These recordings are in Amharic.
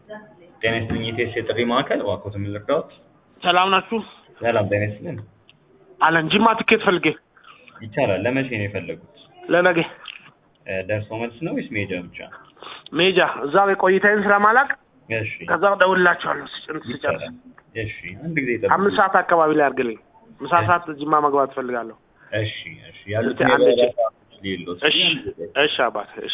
ጤና ይስጥልኝ የኢቢኤስ የጥሪ ማዕከል እባክዎትን ምን ልርዳዎት? ሰላም ናችሁ? ሰላም ጤና ይስጥልን። አለን ጅማ ትኬት ፈልጌ ይቻላል። ለመቼ ነው የፈለጉት? ለነገ እ ደርሶ መልስ ነው ወይስ መሄጃ ብቻ? ሜጃ እዛ ላይ ቆይታዬን ስለማላቅ እሺ ከዛ እደውልላችኋለሁ ስጭን ስጨርስ ይቻላል። እሺ አንድ ጊዜ ጠብቁ። አምስት ሰዓት አካባቢ ላይ አድርግልኝ። ምሳ ሰዓት ጅማ መግባት እፈልጋለሁ። እሺ እሺ ያሉት እስቲ አንድ የበረራ ቼክ- ሰዓቶች ሌሎት እሺ እሺ አባት እሺ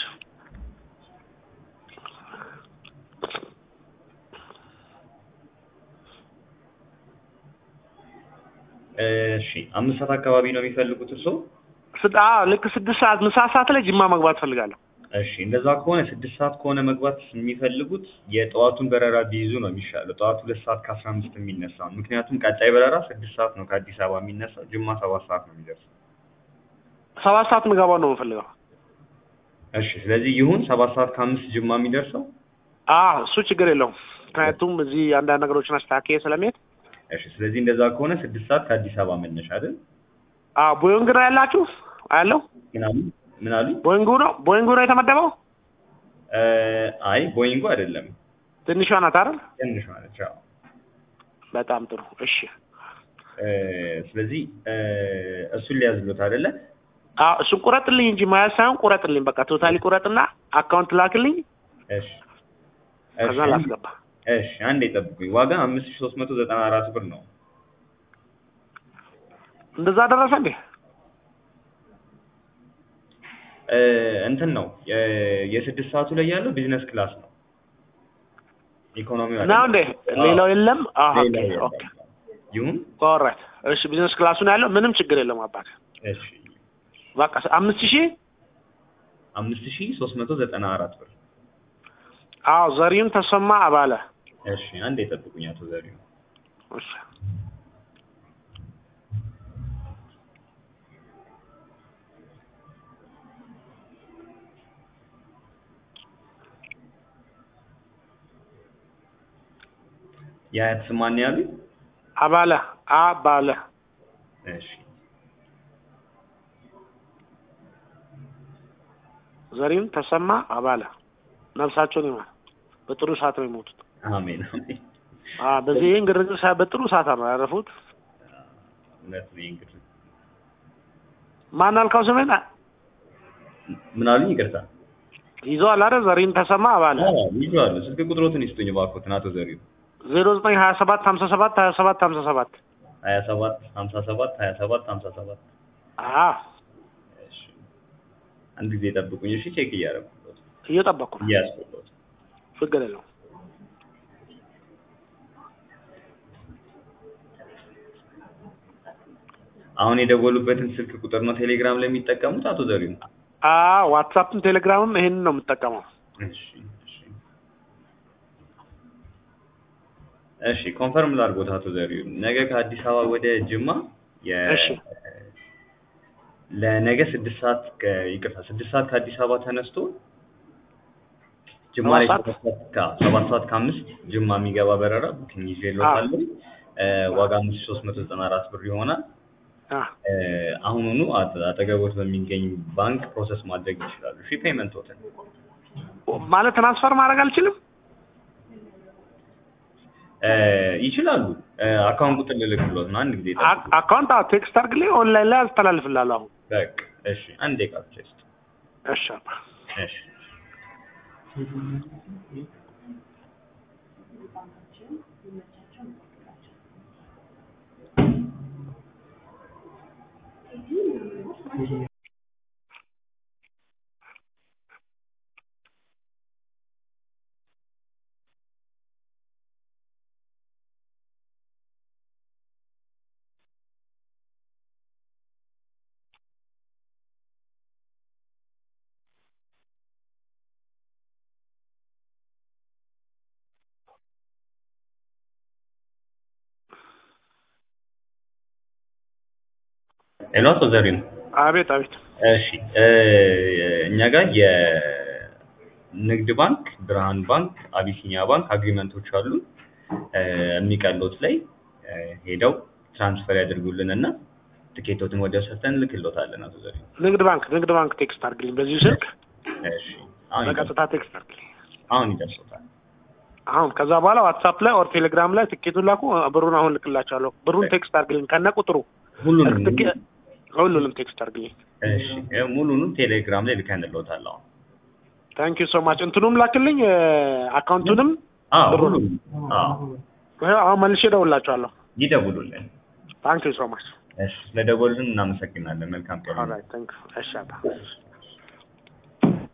እሺ አምስት ሰዓት አካባቢ ነው የሚፈልጉት እርስዎ? ስድ- አዎ ልክ ስድስት ሰዓት ምሳ ሰዓት ላይ ጅማ መግባት እፈልጋለሁ። እሺ እንደዛ ከሆነ ስድስት ሰዓት ከሆነ መግባት የሚፈልጉት የጠዋቱን በረራ ቢይዙ ነው የሚሻለው። ጠዋት ሁለት ሰዓት ከአስራ አምስት የሚነሳ ነው። ምክንያቱም ቀጣይ በረራ ስድስት ሰዓት ነው ከአዲስ አበባ የሚነሳው። ጅማ ሰባት ሰዓት ነው የሚደርሰው። ሰባት ሰዓት ምገባው ነው የምፈልገው። እሺ ስለዚህ ይሁን ሰባት ሰዓት ከአምስት ጅማ የሚደርሰው። አዎ እሱ ችግር የለውም። ምክንያቱም እዚህ አንዳንድ ነገሮችን አስተካክዬ ስለሚሄድ እሺ ስለዚህ እንደዛ ከሆነ ስድስት ሰዓት ከአዲስ አበባ መነሻ አይደል? አዎ ቦይንግ ነው ያላችሁ አያለው ምን አሉ ምን አሉ? ቦይንጉ ነው ቦይንጉ ነው የተመደበው። እ አይ ቦይንጉ አይደለም ትንሿ ናት አይደል? ትንሿ ነች። አዎ በጣም ጥሩ እሺ። እ ስለዚህ እ እሱን ሊያዝሉት አይደለ? አዎ እሱን ቁረጥልኝ እንጂ መያዝ ሳይሆን ቁረጥልኝ። በቃ ቶታሊ ቁረጥና አካውንት ላክልኝ፣ እሺ ከዛ እሺ ላስገባ። እሺ አንዴ ጠብቁኝ። ዋጋ አምስት ሺህ ሶስት መቶ ዘጠና አራት ብር ነው። እንደዛ ደረሰ እንዴ? እ እንትን ነው የ- የስድስት ሰዓቱ ላይ ያለው ቢዝነስ ክላስ ነው። ኢኮኖሚው ነው አይደለም። እንዴ? አዎ፣ ሌላው የለም። አዎ ኦኬ ሌላው የለም። ኦኬ ይሁን ኦልራይት። እሺ ቢዝነስ ክላሱ ነው ያለው። ምንም ችግር የለም አባት። እሺ በቃ አምስት ሺህ አምስት ሺህ ሶስት መቶ ዘጠና አራት ብር። አዎ ዘሪሁን ተሰማ አባለ። እሺ አንዴ ጠብቁኝ አቶ ዘሪሁን። እሺ የአያት ስም ማን ያሉኝ? አባለ አባለ እሺ ዘሪሁን ተሰማ አባለ። ነፍሳቸውን ይማር። በጥሩ ሰዓት ነው የሞቱት። አሜን አሜን። አ በዚህ ይህን ግርግር ሳይ በጥሩ ሰዓት ነው ያረፉት። እውነት ነው እንግዲህ ማን አልካው ስሜን ምን አሉኝ? ይቅርታ። ይዘዋል አይደል? ዘሪሁን ተሰማ አባለ አዎ ይዤዋለሁ። ስልክ ቁጥሮትን ይስጡኝ እባክዎትን አቶ ዘሪሁን። ዜሮ ዘጠኝ ሀያ ሰባት ሀምሳ ሰባት ሀያ ሰባት ሀምሳ ሰባት ሀያ ሰባት ሀምሳ ሰባት ሀያ ሰባት ሀምሳ ሰባት አ እሺ አንድ ጊዜ ጠብቁኝ እሺ። ቼክ እያደረኩት እየጠበኩ ነው። እያስቆሎት ችግር የለውም። አሁን የደወሉበትን ስልክ ቁጥር ነው ቴሌግራም ላይ የሚጠቀሙት አቶ ዘሪሁን? አ ዋትሳፕም ቴሌግራምም ይሄንን ነው የምጠቀመው። እሺ እሺ እሺ ኮንፈርም ላድርጎት አቶ ዘሪሁን ነገ ከአዲስ አበባ ወደ ጅማ የ እሺ። ለነገ ስድስት ሰዓት ከ- ይቅርታ ስድስት ሰዓት ከአዲስ አበባ ተነስቶ ጅማ ላይ ሰባት ሰባት ሰዓት ከ- ሰባት ሰዓት ከአምስት ጅማ የሚገባ በረራ ቡኪንግ ይዤልዎታለሁ። እ ዋጋ አምስት ሺህ ሶስት መቶ ዘጠና አራት ብር ይሆናል። አ እ አሁኑኑ አጠ- አጠገቦት በሚገኝ ባንክ ፕሮሰስ ማድረግ ይችላሉ። እሺ ፔመንቶትን ማለት ትራንስፈር ማድረግ አልችልም። እ ይችላሉ። እ አካውንት ቁጥር ልልክልዎት ነው። አንድ ጊዜ አ- ጠብቁ። አካውንት አዎ ቴክስት አድርግልኝ፣ ኦንላይን ላይ አስተላልፍላለሁ። አሁን በቃ እሺ፣ አንድ ደቂቃ ብቻ ይስጡ። እሺ አባ እሺ ሄሎ አቶ ዘሪሁን አቤት አቤት። እሺ እ እኛ ጋር የንግድ ባንክ፣ ብርሃን ባንክ፣ አቢሲኒያ ባንክ አግሪመንቶች አሉ። እ የሚቀሉት ላይ እ ሄደው ትራንስፈር ያደርጉልን እና ትኬቶትን ወዲያው ሰርተን እንልክልዎታለን። አቶ ዘሪሁን ንግድ ባንክ ንግድ ባንክ ቴክስት አድርግልኝ በዚሁ ስልክ እሺ አሁን በቀጥታ ቴክስት አድርግልኝ። አሁን ይደርሶታል። አሁን ከዛ በኋላ ዋትሳፕ ላይ ኦር ቴሌግራም ላይ ትኬቱን ላኩ። ብሩን አሁን ልክላቸዋለሁ። ብሩን ቴክስት አድርግልኝ ከነ ቁጥሩ ሁሉንም ትኬ- ሁሉንም ቴክስት አድርግልኝ። እሺ ይኸው ሙሉንም ቴሌግራም ላይ ልከንልዎታል አሁን ታንክ ዩ ሶ ማች። እንትኑም ላክልኝ አካውንቱንም አዎ ብሩንም ሁሉንም አዎ ይኸው አሁን መልሼ እደውልላቸዋለሁ። ይደውሉልን ታንክ ዩ ሶ ማች። እሺ ስለደወሉልን እናመሰግናለን መልካም ቀን ኦልራይት ታንክ ዩ። እሺ አባ